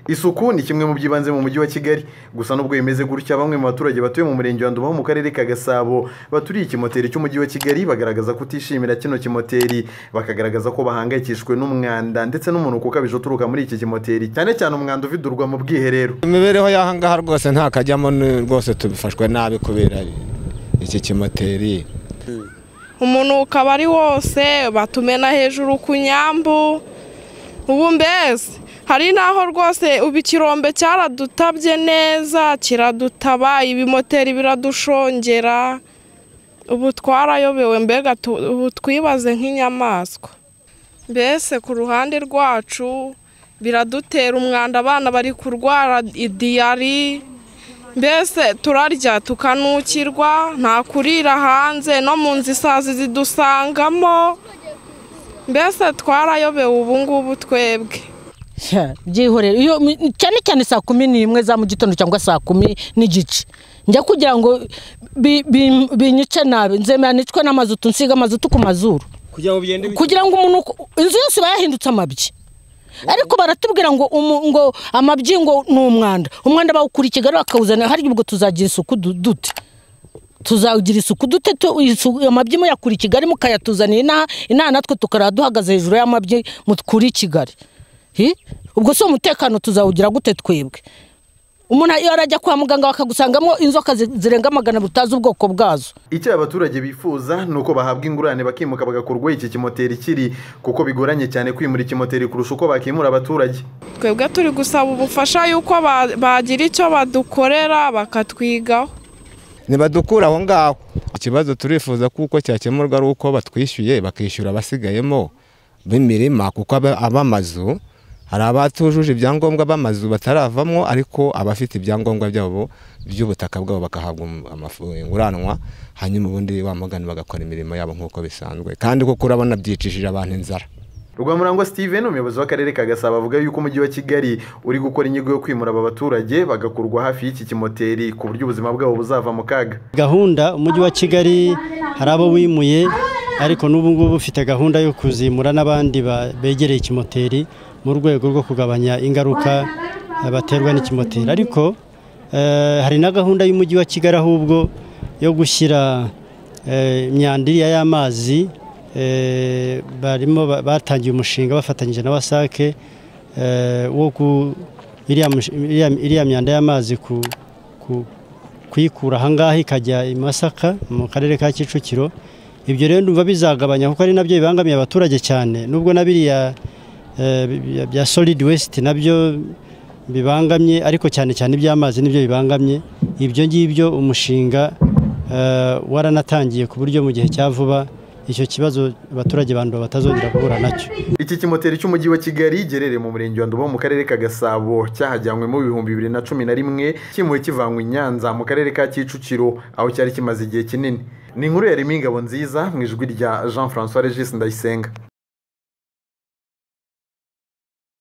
isuku ni kimwe mu by'ibanze mu mujyi wa kigali gusa n'ubwo bimeze gutya bamwe mu baturage batuye mu murenge wa nduba ho mu karere ka gasabo baturiye ikimoteri cy'umujyi wa kigali bagaragaza kutishimira kino kimoteri bakagaragaza ko bahangayikishijwe n'umwanda ndetse n'umunuko ukabije uturuka muri iki kimoteri cyane cyane umwanda uvidurwa mu bwiherero imibereho y'ahangaha rwose nta kajyamo ni- rwose tubifashwe nabi kubera iki kimoteri umunuko aba ari wose batumena hejuru ku nyambu ubu mbese hari n'aho rwose ubu ikirombe cyaradutabye neza kiradutaba ibimoteri biradushongera ubu twarayobewe mbega tu- ubu twibaze nk'inyamaswa mbese ku ruhande rwacu biradutera umwanda abana bari kurwara idiyari mbese turarya tukanukirwa nta kurira hanze no mu nzu isazi zidusangamo mbese twarayobewe ubu ngubu twebwe Ya, byihorere iyo mi- cyane cyane saa kumi n'imwe za mu gitondo cyangwa saa kumi n'igice njya kugira ngo bi- bi- binyice nabi nzemera nicwe n'amazutu nsiga amazutu ku mazuru kugira ngo bigende bike. kugira ngo umuntu uko- inzu yose iba yahindutse amabyi ariko baratubwira ngo umu- ngo amabyi ngo ni umwanda umwanda bawukura i kigali bakawuzana hari ubwo tuzagira isuku du- dute tuzagira isuku dute tu- isu- amabyi muyakura i kigali mukayatuzanira inaha inaha natwe tukaraha duhagaze hejuru y'amabyi mukura i kigali Hi? ubwo si umutekano tuzawugira gute twebwe umuntu iyo arajya kwa muganga bakagusangamo inzoka zi- zirenga magana abiri utazi ubwoko bwazo icyo abaturage bifuza ni uko bahabwa ingurane bakimuka bagakurwaho iki kimoteri kiri kuko bigoranye cyane kwimura ikimoteri kurusha uko bakimura abaturage twebwe turi gusaba ubufasha y'uko ba- bagira icyo badukorera bakatwigaho ntibadukura aho ngaho ikibazo turifuza kuko cyakemurwa ari uko batwishyuye bakishyura abasigayemo b'imirima kuko aba- ab'amazu hari abatujuje ibyangombwa b'amazu bataravamo ariko abafite ibyangombwa byabo by'ubutaka bwabo bakahabwa um- amafu- inguranwa hanyuma ubundi bamugana bagakora imirimo yabo nk'uko bisanzwe kandi kuko urabona byicishije abantu inzara rwamurangwa steven umuyobozi w'akarere ka gasabo avuga yuko umujyi wa kigali uri gukora inyigo yo kwimura aba baturage bagakurwa hafi y'iki kimoteri ku buryo ubuzima bwabo buzava mu kaga gahunda umujyi wa kigali hari abo wimuye ariko n'ubu ngubu ufite gahunda yo kuzimura n'abandi ba- begereye ikimoteri mu rwego rwo kugabanya ingaruka eh, baterwa n'ikimoteri ariko eh, hari na gahunda y'umujyi wa kigali ahubwo yo gushyira eh, imyanda iriya y'amazi eh, barimo ba- batangiye umushinga bafatanyije na wasake eh, wo ku iriya mush- iriya- iriya myanda y'amazi ku ku- kuyikura ahangaha ikajya i Masaka mu karere ka Kicukiro ibyo rero ndumva bizagabanya kuko ari nabyo bibangamiye abaturage cyane nubwo na biriya eh, bya- bya solid waste nabyo bibangamye ariko cyane cyane iby'amazi nibyo bibangamye ibyo ngibyo umushinga eh, waranatangiye ku buryo mu gihe cya vuba icyo kibazo abaturage banduba batazongera guhura nacyo iki kimoteri cy'umujyi wa kigali giherereye mu murenge wa nduba mu karere ka gasabo cyahajyanwemo ibihumbi bibiri na cumi na rimwe kimuwe kivanwa i nyanza mu karere ka kicukiro aho cyari kimaze igihe kinini ni inkuru ya Remy Ngabonziza mu ijwi rya jean francois regis ndayisenga